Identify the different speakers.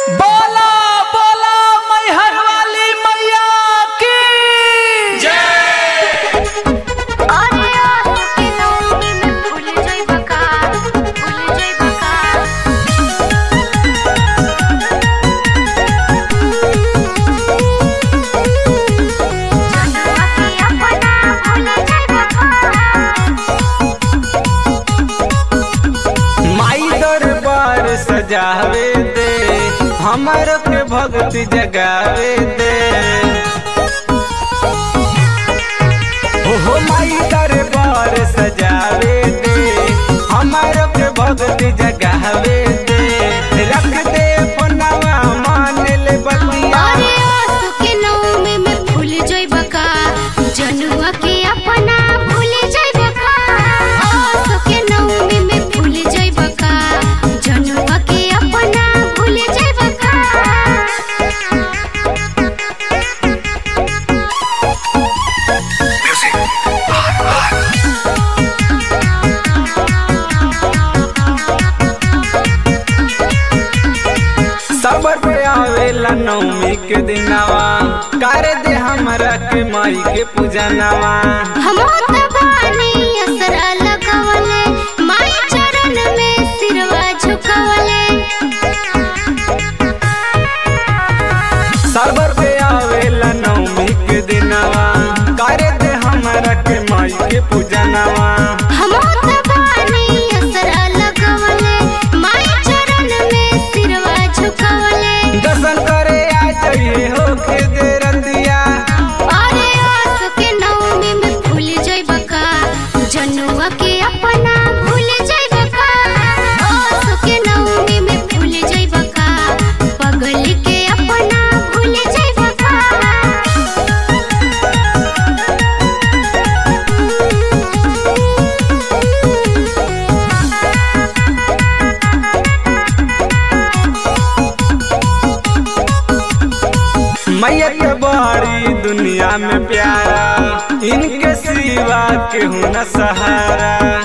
Speaker 1: बोला बोला मैहर वाली मैया की
Speaker 2: अरे आसू के नौमी में भूल जइबा का भूल जइबा का जनवा के अपना भूल जइबा का
Speaker 1: माई दरबार सजावे दे हमर के भक्ति जगावे दे हो हो माई दरबार सजावे दे हमर के भक्ति जगावे दे रख दे पनावा मान ले बतिया
Speaker 2: अरे आसू के नौमी में भूल जइबा का जनुआ के अपना भूल जइबा का आसू के नौमी में भूल जइबा का जनुआ के अपना भूल जइबा का
Speaker 1: सबर पे आवेला नवमी के दिनवा कर दे हमरा के माई के पूजनवा
Speaker 2: हमो तबानी असरा लगवले माई चरण में सिरवा झुकवले
Speaker 1: सबर पे आवेला नवमी के दिनवा कर दे हमरा के माई के पूजनवा
Speaker 2: हमो तबानी असरा लगवले माई चरण में सिरवा झुकवले
Speaker 1: दर्शन करे आ जाइए हो के दे रतिया
Speaker 2: अरे आस के नौमी में भूल जइबा का जनुआ के अपना भूल जइबा का आस के नौमी में भूल जइबा का पगल के अपना भूल जइबा का
Speaker 1: मैया के बड़ी दुनिया में प्यारा इनके सिवा केहू न सहारा